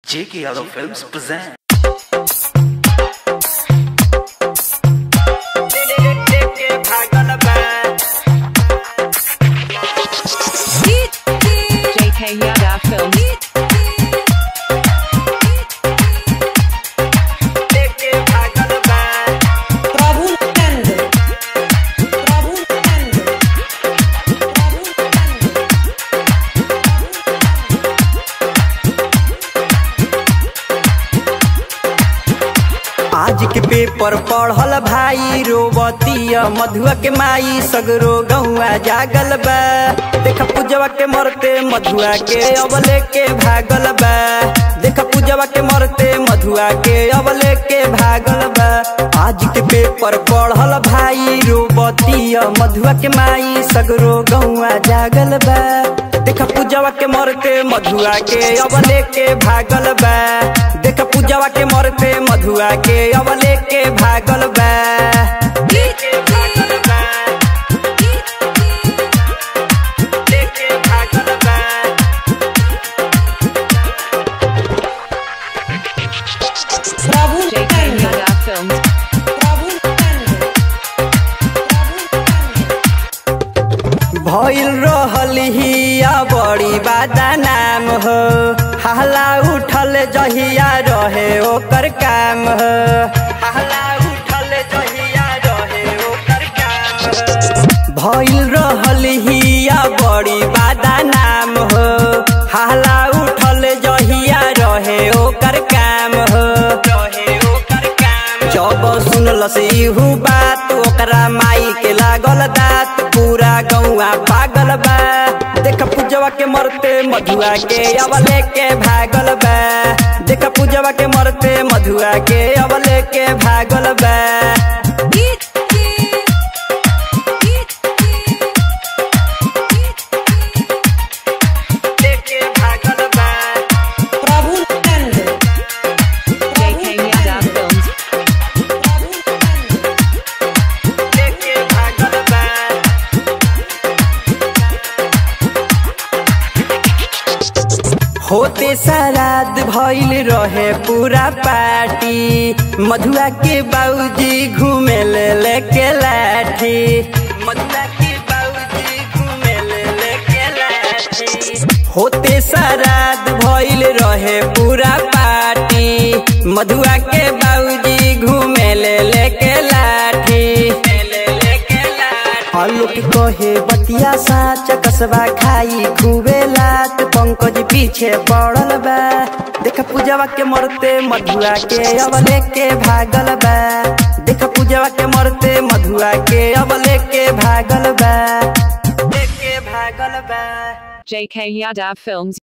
J.K. Yadav Films present. JK Yada Films. प्रभु नंद प्रभु नंद प्रभु नंद आज के paper पढ़ल भाई रोबतिया मधुआ के माई सगरो गौआ जागल बा देख पूजवा के मरते मधुआ के अब लेके भागल बा देख पूजवा के मरते मधुआ के अब लेके भागल बा आज के पेपर पढ़ल भाई रोबतिया मधुआ के माई सगरो गौआ जागल बा देख पूजवा के मरते मधुआ के अब लेके भागल बा देख पूजवा के मरते मधुआ के अब लेके भागल बा लेके भागल बा लेके भागल बा प्रभु JK नंद Yada Films. प्रभु नंद प्रभु नंद भइल रहल हिया बड़ी बादा नाम हो हल्ला उठल जहिया रहे ओकर काम हो हल्ला उठल जहिया रहे ओकर काम हो भइल रहल हिया बड़ी बादा नाम हो हल्ला उठल जहिया रहे ओकर काम हो रहे ओकर काम जब सुनलस इहू बात ओकरा माई के लागल दात पूरा गौआ पागल बा देख पूजवा के मरते मधुआ के अब लेके भागल बा देख पूजवा के मरते मधुआ के अब लेके भागल बा लेके भागल बा प्रभु नंद JK Yada Films. प्रभु नंद लेके भागल बा होते सराद भइल रहे पूरा पार्टी मधुआ के बाबूजी घूमे ले लेके लाठी मधुआ के बाबूजी घूमे ले लेके लाठी होते सराद भइल रहे पूरा पार्टी मधुआ के बाबूजी घूमे ले लेके लाठी ले लेके लाठी आलोक कहे बतिया साच कसबा खाई खूबे लात पंकज पीछे पड़ल बा देख पूजवा के मरते मधुआ के अब लेके भागल बा देख पूजवा के मरते मधुआ के अब लेके भागल बा लेके भागल बा JK Yada Films.